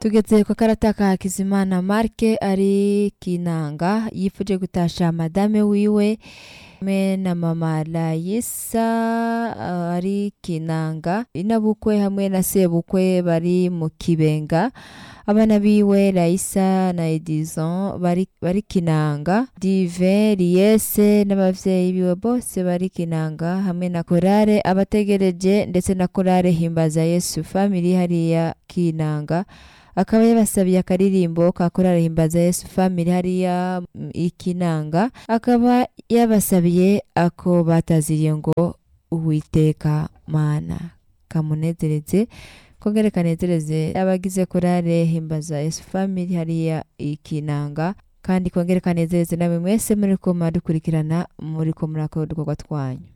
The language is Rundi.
tugeze ku karata ka hakizimana marke ari kinanga yifuje gutasha madame wiwe hamwe na mama layisa uh, ari kinanga inabukwe hamwe na sebukwe bari mu kibenga abana biwe layisa na edison bari, bari kinanga dive liyese n'abavyeyi biwe bose bari kinanga hamwe na korale abategereje ndetse na korale himbaza yesu family hariya kinanga akaba yabasabiye akaririmbo ka korali himbaza yesu family hariya mm, ikinanga akaba yabasabiye ako bataziriye ngo uwiteka mana kamunezereze kongere kanezereze abagize korale himbaza yesu family hariya ikinanga kandi kongere kanezereze namwe mwese muriko muradukurikirana muriko murakora udukorwa twanyu